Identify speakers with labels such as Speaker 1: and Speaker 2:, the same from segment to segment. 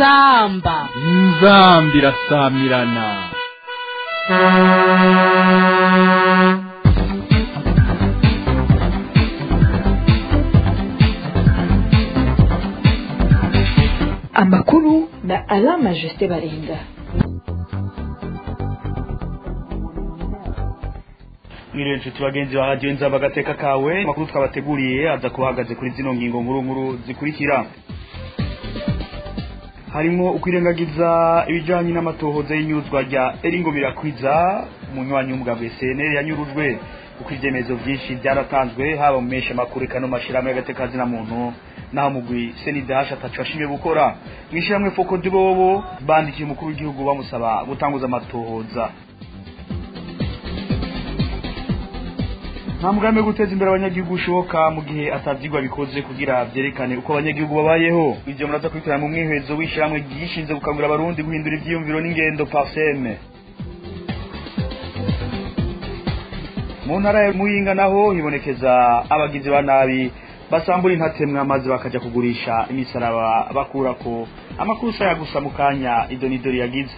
Speaker 1: inzamba
Speaker 2: inzambi irasamirana
Speaker 3: amakuru na alama jusite baringa
Speaker 4: mwiriwe nshuti bagenzi ba radiyo nzaba agateka kawe amakuru twabateguriye aza kuhagaze kuri zino ngingo nkuru nkuru zikurikira harimo ukwirengagiza ibijyanye n'amatohoza y'inyuzwa rya eringo birakwiza umunywanyi w'umugabo SNL yanyurujwe kuko ibyemezo byinshi byaratanzwe haba mu menshi amakuru kano mashyirahamwe y'agateka na muntu naho mugwi senidash atacu ashimye gukora mu ishyirahamwe foko bobo bandikiye umukuru w'igihugu bamusaba gutanguza amatohoza nta mugambi wo guteza imbere abanyagihugu ushoboka mu gihe atabyigwa bikoze kugira byerekane uko abanyagihugu babayeho ibyo muraza kubikorera mu mwihezo w'ishyirahamwe ryishinze gukangurira abarundi guhindura ibyiyumviro n'ingendo parseme mu ntara ya muyinga naho hibonekeza abagizi ba nabi basambura intatemwa maze bakajya kugurisha imisaraba bakurako amakuru saya gusa mu kanya idonidori yagize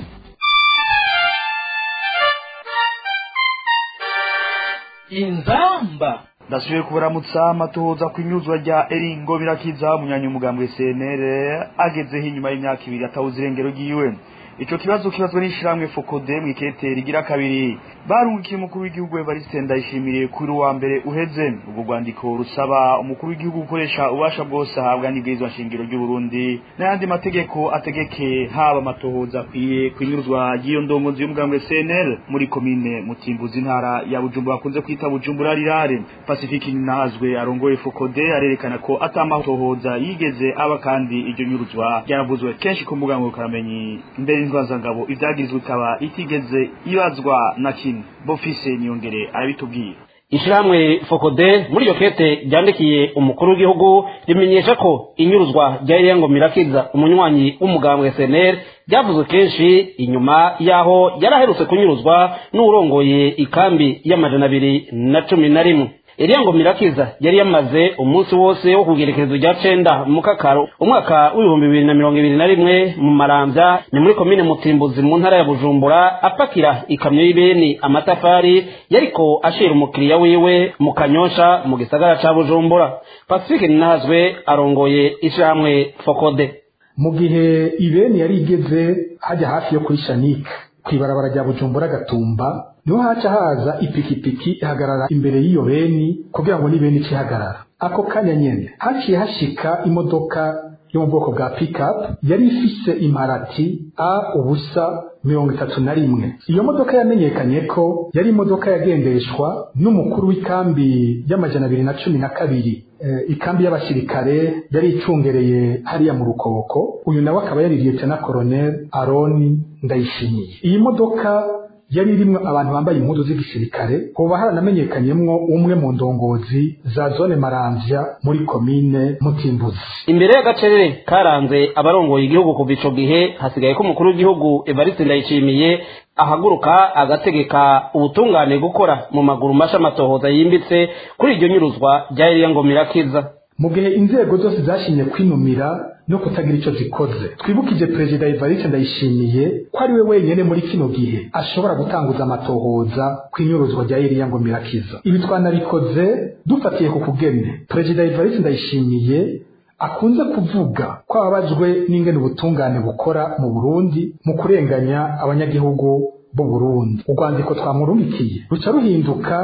Speaker 1: inzamba
Speaker 4: ndasubiye kubaramutsa amatohoza ku inyuzwa rya eringo birakiza umunyanya umugambwe cnr agezeho inyuma y'imyaka ibiri atawuze irengero ryiwe ico kibazo kibazwa n'ishiramwe fokode mu ikete rigira kabiri barungikiye umukuru w'igihugu evariste ndayishimiye kuri uwa mbere uheze ubwo rwandiko rusaba umukuru w'igihugu gukoresha ububasha bwose ahabwa n'ibwirizwa nshingiro ry'uburundi n'ayandi mategeko ategeke haba amatohoza akwiye kwinyuruzwa ry'iyo ndongozi y'umugambwe cnl muri komine mutimbuzi intara ya bujumbura bakunze kwita bujumbura rirare pacifique nazwe arongoye fokode arerekana ko atamatohoza yigeze aba kandi iryo nyuruzwa ryaravuzwe kenshi ku mbuga ngurukamenyi mbere y'intwazangabo ibyagirizwe ikaba itigeze ibazwa na kimwe bofise niyongere arabitubwira
Speaker 5: ishyirahamwe fokode muri iyo kete ryandikiye umukuru w'igihugu rimenyesha ko inyuruzwa rya iriyango mirakiza umunywanyi w'umugambwe SNL ryavuzwe kenshi inyuma y'aho yaraherutse kunyuruzwa n'urongoye ikambi y'amajana abiri na cumi na rimwe iriyango mirakiza yari yamaze umunsi wose wo kugerekezo rya cenda mu kakaro umwaka w'ibihumbi bibiri na mirongo ibiri na rimwe mu maramvya ni muri komine mutimbuzi mu ntara ya bujumbura apakira ikamyo y'ibeni amatafari yariko ashira umukiriya wiwe mu kanyosha mu gisagara ca bujumbura pacifique ninahazwe arongoye ishirahamwe fokode
Speaker 6: mu gihe ibeni yari igeze hajya hafi yo kuri shanike kw'ibarabara rya bujumbura gatumba niho haca haza ipikipiki ihagarara imbere y'iyo beni kugira ngo n'ibeni ice ihagarara ako kanya nyene haciye hashika imodoka yo mu bwoko bwa pickup yari ifise imparati a ubusa mirongo itatu na rimwe iyo modoka yamenyekanye ko yari imodoka yagendeshwa n'umukuru w'ikambi y'amajana abiri na cumi na kabiri ikambi y'abasirikare yari icungereye hariya mu rukoko uyu nawe akaba yari liyetena koroneli aroni ndayishimiye iyi modoka yari irimwo abantu bambaye impuzu z'igisirikare hoba haranamenyekanyemwo umwe mu ndongozi za zone maramvya muri komine mutimbuzi
Speaker 5: imbere y'agacerere karanze abarongoye igihugu kuva ico gihe hasigaye ko umukuru w'igihugu evariste ndayishimiye ahaguruka agategeka ubutungane gukora mu maguru masha amatohoza yimbitse kuri iryo nyuruzwa rya iriyango mirakiza
Speaker 6: mu gihe inzego zose zashimye kwinumira no kutagira icyo zikoze twibukije perezida evariste ndayishimiye ko ari we wenyine muri kino gihe ashobora gutanguza amatohoza ku inyuruzwa rya iriya ngo mirakiza ibi twanabikoze dufatiye ku kugene perezida evariste ndayishimiye akunze kuvuga ko ababajwe n'ingene ubutungane bukora mu burundi mu kurenganya abanyagihugu b'u burundi urwandiko twamurungikiye ruca ruhinduka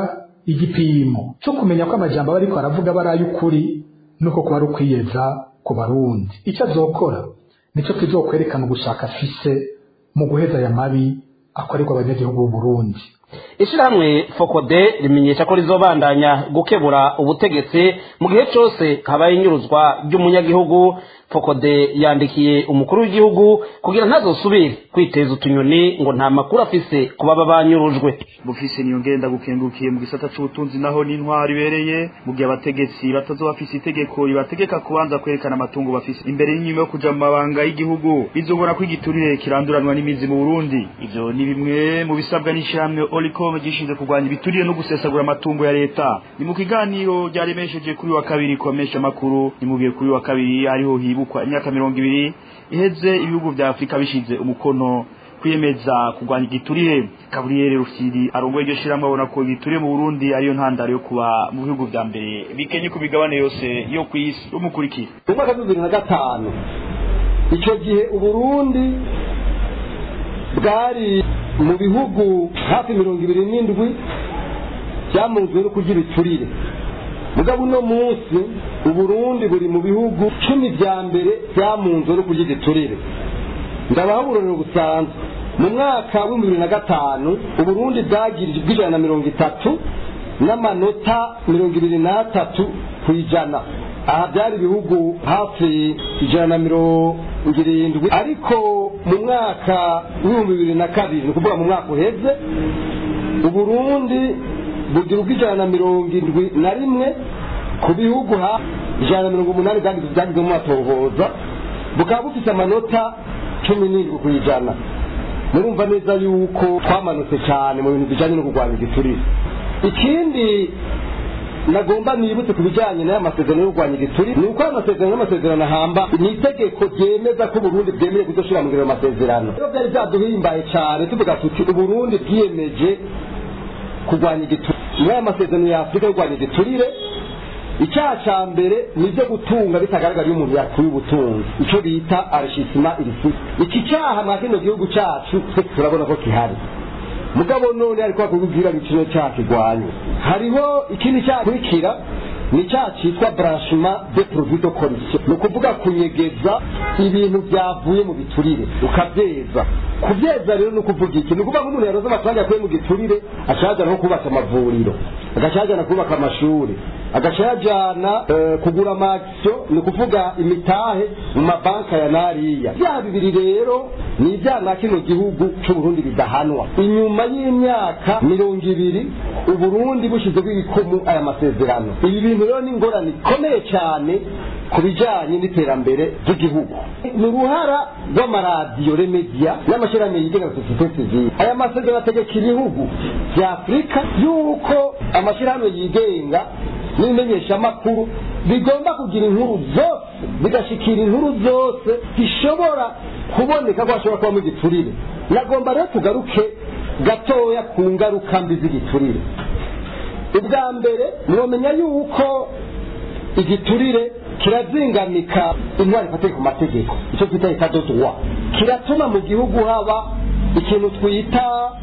Speaker 6: igipimo cyo kumenya ko amajambo aba ariko aravuga aba ari ay'ukuri nuko kuba ari ukwiyeza ku barundi icyo azokora nicyo kizokwerekana ugushaka afise mu guheza aya mabi akorerwa abanyagihugu b'u Burundi
Speaker 5: ishirahamwe fokode rimenyesha ko rizobandanya gukebura ubutegetsi mu gihe cyose habaye inyuruzwa ry'umunyagihugu fokode yandikiye umukuru w'igihugu kugira ntazosubire kwiteza utunyoni ngo nta makuru afise ku baba banyurujwe
Speaker 4: bufise niyo ngenda gukengukiye mu gisata c'ubutunzi naho n'intwari ibereye mu gihe abategetsi batazoba bafise itegeko ribategeka kubanza kwerekana amatungo bafise imbere y'inyuma yo kuja mu mabanga y'igihugu bizobona ko igiturire kiranduranwa n'imizi mu burundi ivyo ni bimwe mu bisabwa n'ishirahamwe olicom gishinzwe kurwanya ibiturire no gusesagura amatungo ya leta ni mu kiganiro ryaremesheje kuri wa kabiri komesha amakuru nimubwiye kuri wa kabiri hariho hibukwa imyaka mirongo ibiri iheze ibihugu vya afurika bishize umukono kwiyemeza kurwanya igiturire gaburiyeri rufyiri arongoye iryo shirahamwe abona ko igiturire mu burundi ariyo ntandaro yo kuba mu bihugu vya mbere bikenye ku migabane yose yo kw'isi umukurikira
Speaker 1: mu mwaka w'ibihumbi bibiri na gatanu icyo gihe uburundi bwari mu bihugu hafi mirongo ibiri n'indwi byamunzwe no kugira iturire mugabo uno munsi uburundi buri mu bihugu cumi vya mbere byamunzwe no kugira iturire ndabaha uburorero busanzwe mu mwaka w'ibihumbi bibiri na gatanu uburundi bwagirije bw'ijana na mirongo itatu n'amanota mirongo ibiri n'atatu ku ijana aha byari ibihugu hafi ijana na mirongo irindwi ariko mu mwaka w'ibihumbi bibiri na kabiri ni ukuvuga mu mwaka uheze uburundi bugira ubw'ijana na mirongo indwi na rimwe ku bihugu hafi ijana na mirongo umunani byagizwe mu matohoza bukaba bufite amanota cumi n'indwi ku ijana murumva neza yuko twamanutse cyane mu bintu bijyanye no kurwanya igiturire ikindi nagomba nibutse ku bijyanye n'aya masezerano yo kurwanya igiturire ni uko aya masezerano n'amasezerano ahamba ni itegeko ryemeza ko uburundi bwemerewe kudashyira mu ngiro ayo masezerano rero byari byaduhimbaye cyane tuvuga tuti uburundi bwiyemeje kurwanya igiturire muri aya masezerano ya afurika yo kurwanya igiturire icyaha cya mbere ni ibyo gutunga bitagaragara iyo umuntu yakuye ubutunzi icyo bita arishisima irisi iki cyaha mwa kino gihugu cyacu twese turabona ko gihari mugabo none ariko bakubwira ngo kino cyaha kirwanye hariho ikindi cyaha kurikira ni icyaha cyitwa branchement de produit de corruption ni ukuvuga kunyegeza ibintu byavuye mu biturire ukabyeza kubyeza rero ni ukuvuga iki ni ukuvuga nk'umuntu yaroze amafaranga yakuye mu giturire ashajana nko kubaka amavuriro agashajana kubaka amashuri agaca yajana kugura amakisiyo ni ukuvuga imitahe mu mabanka ya nariya bya bibiri rero ni ibyaha na kino gihugu cy'uburundi bidahanwa inyuma y'imyaka mirongo ibiri uburundi bushyizeho ibikumu aya masezerano ibi bintu rero ni ingorane ikomeye cyane ku bijyanye n'iterambere ry'igihugu ni uruhara rw'amaradiyo remediya n'amashyirahamwe yigenga na sosiyete sivile aya masezerano ategeka ibihugu bya afurika y'uko amashyirahamwe yigenga n'imenyeshamakuru bigomba kugira inkuru zose bigashikira inkuru zose zishobora kuboneka ko hashobora kubamo igiturire nagomba rero tugaruke gatoya ku ngaruka mbi z'igiturire ubwa mbere mwamenya yuko igiturire kirazingamika intwari ifatiye ku mategeko icyo twita ikadodwa kiratuma mu gihugu haba ikintu twita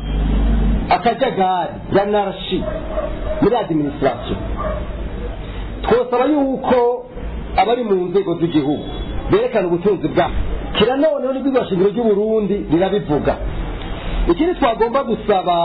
Speaker 1: akajagari yanarashi muri adiminisitirasiyo twosaba yuko abari mu nzego z'igihugu berekana ubutunzi bwabo kira noneho n'ibwirizwa shingiro ry'uburundi rirabivuga ikindi twagomba gusaba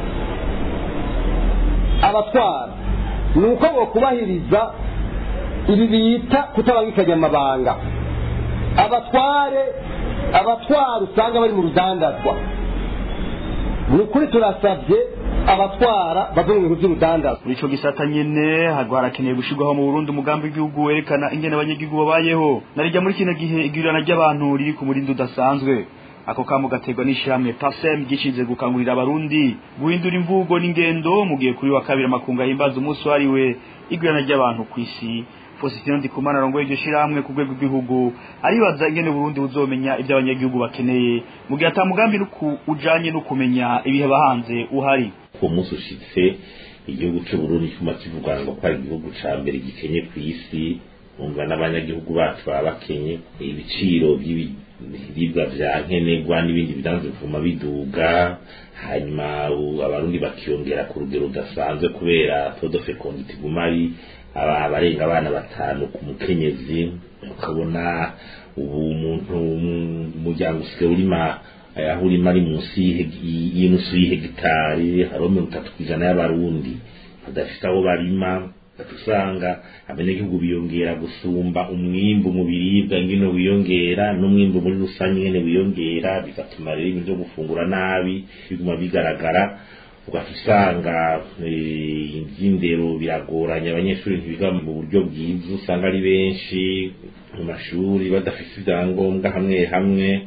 Speaker 1: abatwara ni uko bakubahiriza ibi bita kutabangikanya amabanga abatware abatwara usanga bari mu rudandazwa ni ukuri turasabye abatwara bava mu bintu by'urudandazwa
Speaker 4: muri ico gisata nyene hagwa harakeneye gushirwaho mu Burundi umugambi w'igihugu werekana ingene abanyagihugu babayeho narijya muri kino gihe igwirirana ry'abantu riri ku murindi udasanzwe ako kamo gaterwa n'ishyirahamwe pasem gishinzwe gukangurira abarundi guhindura imvugo n'ingendo mu gihe kuri wa kabiri amakungu ahimbaza umunsi wariwe igwirirana ry'abantu ku isi Faustin Ndikumana arongoye iryo shirahamwe ku rwego rw'igihugu aribaza ingene Burundi buzomenya ibyo abanyagihugu bakeneye mu gihe atamugambi ujanye no kumenya ibiheba hanze uhari
Speaker 7: uwo munsi ushitse igihugu c'uburundi cyuma kivuga ngo ko ari igihugu ca mbere gikenye ku isi umva n'abanyagihugu bacu baba bakenye ibiciro by'ibiribwa vya nkenerwa n'ibindi bidanzwe bivuma biduga hanyuma abarundi bakiyongera ku rugero rudasanzwe kubera todo fecondity iguma ari abarenga abana batanu ku mukenyezi ukabona ubu umuntu umuryango usigaye urima aho urima ari munsi y'inusu y'ihegitari hariho mirongo itatu ku ijana y'abarundi badafite aho barima usanga abanyagihugu biyongera gusumba umwimbu mu biribwa ngino wiyongera n'umwimbu muri rusange nyene wiyongera bigatuma rero ibintu vyo gufungura nabi biguma bigaragara ugaca usanga iby'indero biragoranye abanyeshuri ntibiga mu buryo bwiza usanga ari benshi mu mashuri badafite ibyangombwa hamwe hamwe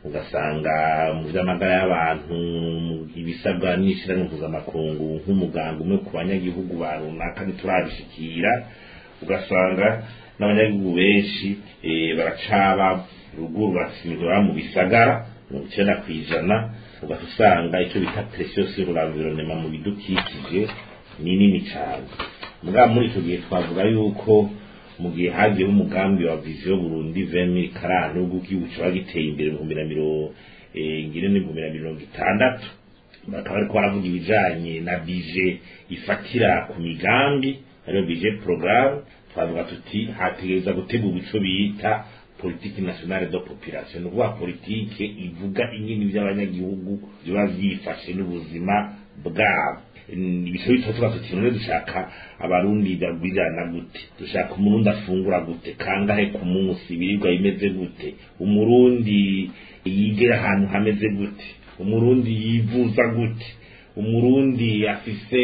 Speaker 7: ugasanga mu by'amagara y'abantu ibisabwa n'ishyirahamwe mpuzamakungu nk'umuganga umwe ku banyagihugu ba runaka ntiturabishikira ugasanga n'abanyagihugu benshi baracaba ruguru basimirwa mu bisagara mirongo icyenda ku ijana ugahita usanga icyo bita presiyo sur l'environnement mu bidukikije ni nini cyane mugabo muri icyo gihe twavuga yuko mu gihe hagiyeho umugambi wa viziyo burundi vemi karani w'ubwo igihugu kiba giteye imbere mu bihumbi na mirongo ngire n'ibihumbi na mirongo itandatu bakaba ariko baravuga ibijanye na bije ifatira ku migambi ariyo bije porogaramu twavuga tuti hategereza gutegurwa ico bita politiki nationale de population ni ukuvuga politike ivuga ingini by'abanyagihugu biba vyifashe n'ubuzima bwabo ibice bitatu tuba tuti none dushaka abarundi bagwirirana gute dushaka umurundi afungura gute kangahe ku munsi ibiribwa bimeze gute umurundi yigera ahantu hameze gute umurundi yivuza gute umurundi afise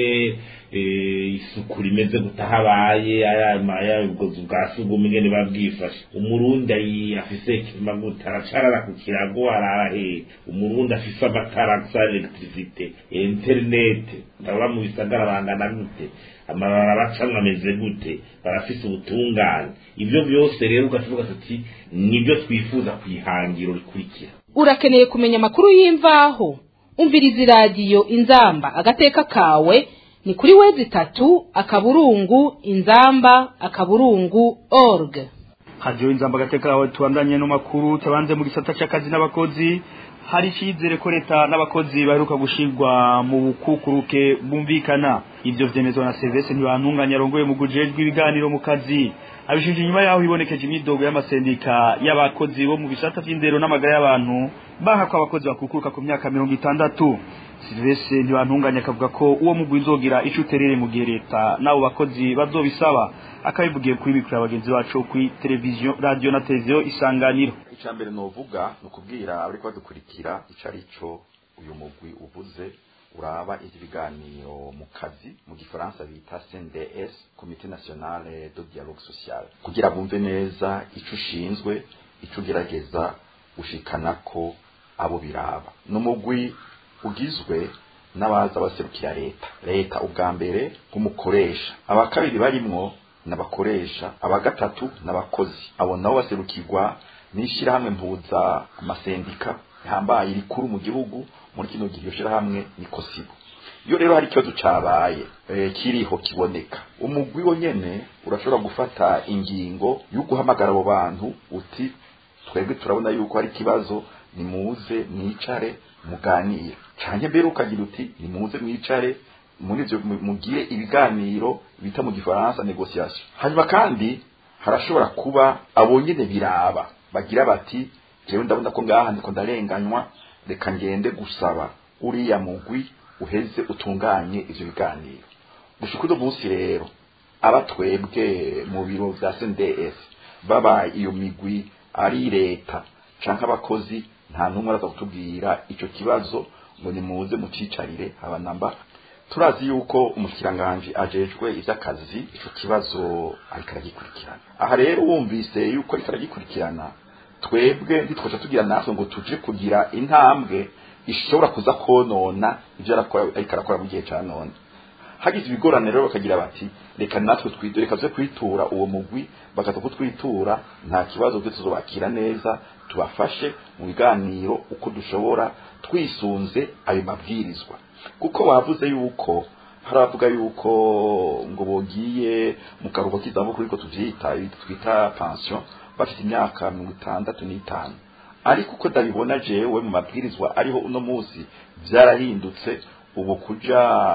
Speaker 7: isuku rimeze gute aho abaye ayabugozi bwa sugumwe ingene babwifashe umurundi afise ikima gute aracarara ku kirago arara hehe umurundi afise amatara gusa electricite interinete ndabona mu bisagara bangana gute amabara bacamwe ameze gute barafise ubutungane ibyo byose rero ugashoboka tuti nibyo twifuza ku ihangiro rikurikira
Speaker 8: urakeneye kumenya amakuru y'imvaho umviriza iradiyo inzamba agateka kawe ni kuri wezi itatu akaburungu inzamba akaburungu org
Speaker 4: hadiyo inzamba agateka kawe tubandanye n'amakuru tabanze mu gisata cy'akazi n'abakozi hari icyizere ko leta n'abakozi baheruka gushirwa mu bukukuruke bumvikana ibyo vyemezwa na Serivisi ntibantunganya arongoye mu gujejwe ibiganiro mu kazi abishinje inyuma yaho hibonekeje imyidogo y'amasendika y'abakozi bo mu bisata vy'indero n'amagara y'abantu baha ko abakozi bakukuruka ku myaka mirongo itandatu Serivisi ntibantunganya akavuga ko uwo mugwi uzogira ico uterere mu gihe leta n'abo bakozi bazobisaba akabivugiye kuri mikoro ya bagenzi bacu kuri televiziyo radio na televiziyo isanganiro
Speaker 9: icambere novuga ni ukubwira abariko badukurikira ico arico uyu mugwi uvuze uraba ibiganiro mu kazi mu gifaransa bita CNDS Comité National de Dialogue Social kugira bumve neza ico ushinzwe ico ugerageza ushikanako abo biraba n'umugwi ugizwe n'abaza baserukira leta leta ubwa mbere nk'umukoresha abakabiri barimwo n'abakoresha abagatatu n'abakozi abo nabo baserukirwa n'ishyirahamwe mpuza amasendika rihambaye rikuru mu gihugu muri kino gihe iryo shyirahamwe ni kosibo iyo rero hari ikibazo cabaye e, kiriho kiboneka umugwi wo nyene urashobora gufata ingingo yo guhamagara abo bantu uti twebwe turabona yuko hari ikibazo nimuze mwicare muganire canke mbere ukagira uti nimuze mwicare muri ivyo mugire ibiganiro bita mu gifaransa negociation hanyuma kandi harashobora kuba abo nyene biraba bagira bati jewe ndabona ko ngaha ndiko ndarenganywa reka ngende gusaba uriya mugwi uheze utunganye ivyo biganiro gushika uno munsi rero aba twebwe mu biro vya CNDS baba iyo migwi ari leta canke abakozi nta numwe araza kutubwira ico kibazo ngo nimuze mucicarire abanamba turazi yuko umushikiranganje ajejwe ivy'akazi ico kibazo ariko aragikurikirana aha rero wumvise yuko ariko aragikurikirana twebwe ntitwaca tugira natwe ngo tuje kugira intambwe ishobora kuza konona ivyo ariko arakora mu gihe ca none hagize ibigorane rero bakagira bati reka natwe twidore reka kwitura uwo mugwi bakaza kutwitura nta kibazo twe tuzobakira neza tubafashe mu biganiro uko dushobora twisunze ayo mabwirizwa kuko bavuze yuko haravuga yuko ngo bogiye mu karuhuko k'izabukuru ariko tuvyita twita pension bafite imyaka mirongo itandatu n'itanu ariko uko ndabibona jewe mu mabwirizwa ariho uno munsi vyarahindutse ubu kuja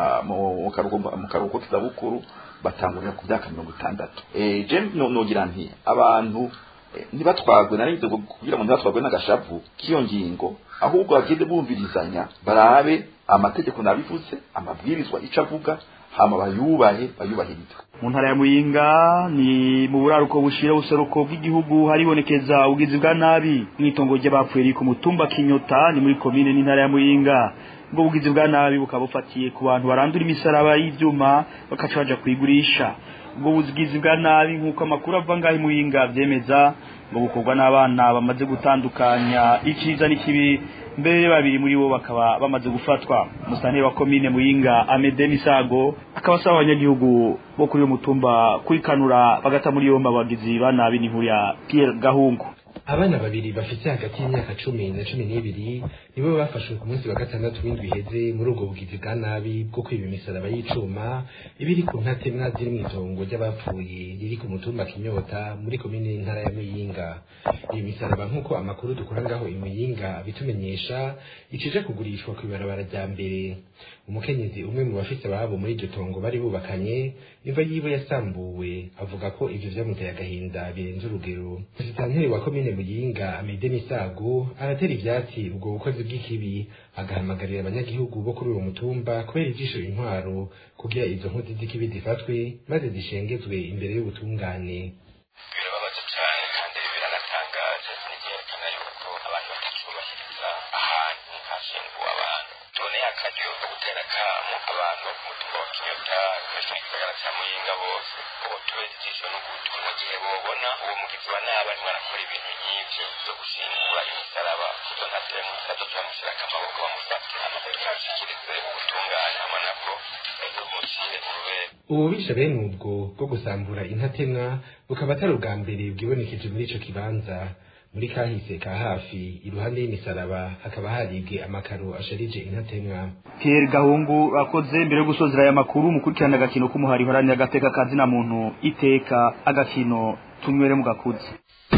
Speaker 9: mu karuhuko k'izabukuru batangurira ku myaka mirongo itandatu je nogira nti abantu ntibatwagwe narinze kugira ngo ntibatwagwe n'agashavu k'iyo ngingo ahubwo bagende bumvirizanya barabe amategeko nabivuze amabwirizwa ico avuga hama bayubahe bayubahiriza
Speaker 4: mu ntara ya muyinga ni mu buraruko bushira ubuseruko bw'igihugu haribonekeza ubugizi bwa nabi mw'itongo ry'abapfuye riri ku mutumba kinyota ni muri komine n'intara ya muyinga ubwo bugizi bwa nabi bukaba bufatiye ku bantu barandura imisaraba y'ivyuma bakaca baja kuyigurisha ubwo bugizi bwa nabi nk'uko amakuru ava ngaho muyinga vyemeza ngo gukorwa n'abana bamaze gutandukanya iciza n'ikibi mbere babiri muri bo bakaba bamaze gufatwa musanteri wa komine muyinga amede misago akaba asaba abanyagihugu bo kuri uyu mutumba kwikanura bagata muri yombi abagizi ba nabi n'inkuru ya Pierre Gahungu
Speaker 10: abana babiri bafite hagati y'imyaka cumi na cumi n'ibiri nibo bafashwe ku munsi wa gatandatu w'indwi iheze muri ubwo bugizi bwa nabi bwo kwiba imisaraba y'icuma ibiri ku ntatemwa ziri mu itongo ry'abapfuye riri ku mutumba kinyota muri komine y'intara ya muyinga iyi misaraba nk'uko amakuru dukura ngaho imuyinga bitumenyesha icije kugurishwa ku ibarabara rya mbere umukenyezi umwe mu bafise ababo muri iryo tongo bari bubakanye imva yiwe yasambuwe avuga ko ivyo vyamuteye agahinda birenze urugero musitanteri wa komine muyinga amede misago aratera ivyatsi ubwo bukozi bw'ikibi agahamagarira abanyagihugu bo kuri uwo mutumba kubera ijisho intwaro kugira izo nkozi z'ikibi zifatwe maze zishengezwe imbere y'ubutungane
Speaker 11: birababaje cyane kandi biranatangaje nivyerekana yuko abantu batakibubahiriza ahantu hashinguwe abantu tuboneye akaryo ko gutera kamo abantu bo ku mutumba wa kinyota hejuru y'igisagara cya muyinga bose ubu tubeze ijisho n'ugutwi mu gihe bobona uwo mugizi wa nabi arimo arakora ibintu nk'ivyo vyo gushingura imisaraba kuzo ntatemwe nazo turamushyirako amaboko bamufate amafoto tuyashikirize ubutungane hamwe nabwo bumucire urubere
Speaker 10: ububisha bene ubwo bwo gusambura intatemwa bukaba atari ubwa mbere bwibonekeje muri ico kibanza muri kahise ka hafi iruhande y'imisaraba hakaba haribwe amakaro asharije intatemwa
Speaker 4: Pierre Gahungu akoze mbere yo gusozera aya makuru mukurikirana agakino k'umuhari horanya agateka kazina muntu iteka agakino tunywere mu gakuzi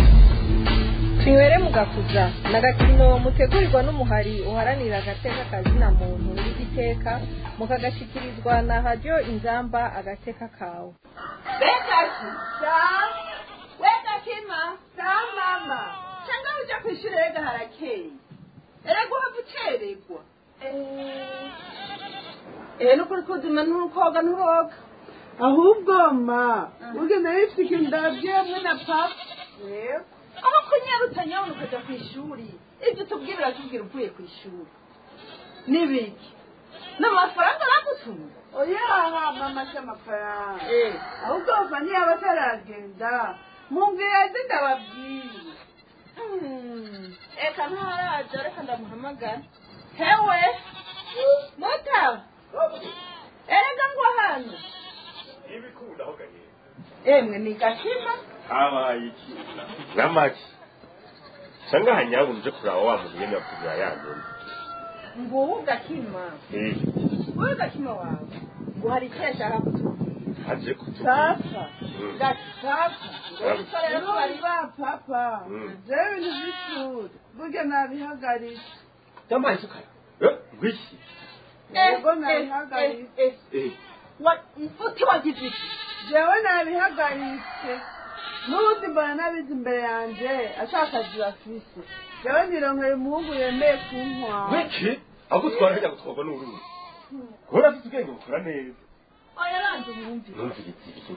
Speaker 12: tunywere mu gakuza ni agakino mutegurirwa n'umuhari uharanira agateka kazina muntu n'igiteka mukagashyikirizwa na radiyo inzamba agateka kawe
Speaker 13: bekaki sa weka kima sa mama cyangwa ujya ku ishuri rega harakeye erega uhava ucererwa eh nukuri kuzima ntukoga nturoga
Speaker 14: ahubwo ma ugenda wifite indabyo hamwe na papa
Speaker 13: aho kunyaruta nyabona ukajya ku ishuri ibyo tubwira uratubwira uvuye ku ishuri n'ibiki n'amafaranga aragutunga
Speaker 14: oya mama cy'amafaranga ahubwo bava ntiyaba ataragenda mumbwira ati ndababwiye
Speaker 13: reka ntaraza reka ndamuhamagara hewe muta erega ngo hano
Speaker 15: ibikunda aho gahera
Speaker 13: emwe ni gakima
Speaker 15: habaye iki n'amaki cyangwa hanyabona uje kuraba wa muntu nyene yakugura yanyuma
Speaker 13: nguwu gakima
Speaker 15: eh
Speaker 13: wowe gakima wawe ngo hari icyo yashaka kutubwira
Speaker 15: haje kutubwira
Speaker 14: sasa
Speaker 15: Mm.
Speaker 14: gati sasa
Speaker 15: Sasa.
Speaker 14: rero bari ba papa jewe ibintu by'ishuri burya nabihagaritse
Speaker 15: yampaye isukari eh ngwiki
Speaker 14: yego nabihagaritse
Speaker 15: eh
Speaker 13: uti wagize iki
Speaker 14: jewe nabihagaritse n'ubundi mbona nabizi imbere yanjye ashaka akazi bafise jewe nironkeye umuhungu yemeye kuntwara
Speaker 15: ngwiki ahubwo twara hajya gutwarwa n'uruzi kubona afite ubwenge bukora neza
Speaker 13: oya ranze umwumvire
Speaker 15: numvira iki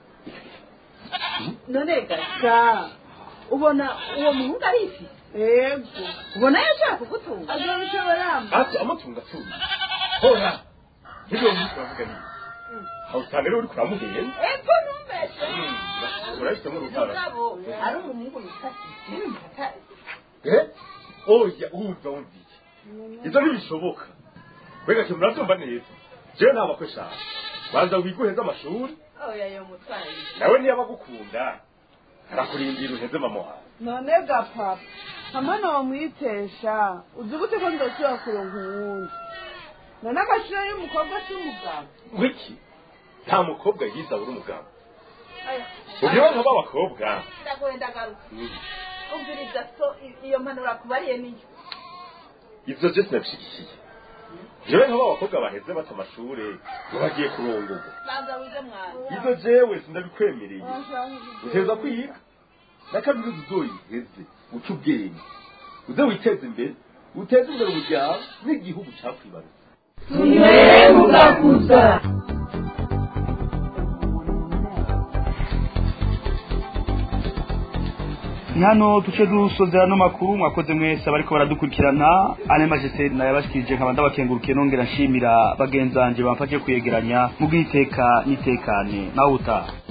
Speaker 13: none gasa ubona uwo muhungu ari ifi
Speaker 14: yego
Speaker 13: ubona yashaka kugutunga
Speaker 14: azabishobora
Speaker 15: ati amatungo atuye hora nibyo munsi bavuga ni aho usanga rero uri kuramuhenda
Speaker 13: epfo ntumbeshe
Speaker 15: urabifitemo uruhara
Speaker 13: mugabo ari umuhungu witwa sisitemu
Speaker 15: eh oya urumva wumva iki ibyo ntibishoboka mbega kintu murabyumva neza jewe nta bakwe shaka banza wiguheze amashuri
Speaker 13: oya yo mutwaye
Speaker 15: nawe niyo abagukunda arakurindira uheze mama wawe
Speaker 14: none ga papa hamwe nomwitesha uzi gute ko ndosubira kuronka uwundi none agaciro y'umukobwa c'umugabo
Speaker 15: ngwiki nta mukobwa yiza abura umugabo ugira nka b'abakobwa
Speaker 13: ndagoye ndagaruka
Speaker 15: Mm.
Speaker 13: umviriza so i- iyo mpanuro akubariye niyo
Speaker 15: ivyo vyose nabishigikiye jewe nka b'abakobwa baheze bata amashure ngo bagiye kurongorwa
Speaker 13: banza wige mwana
Speaker 15: ivyo jewe sindabikwemereye uteza kwiga na kaminuza uzoyiheze uca ubwenge uze witeze imbere uteze imbere umuryango n'igihugu cakwibarutse
Speaker 13: tunywere mugakuza
Speaker 4: ni hano duce dusozera ano makuru mwakoze mwese abariko baradukurikirana ane majeseri nayabashikirije nkaba ndabakengurukiye nongera nshimira bagenzi banje bamfashe kuyegeranya mu bw'iteka n'itekane nawe utaha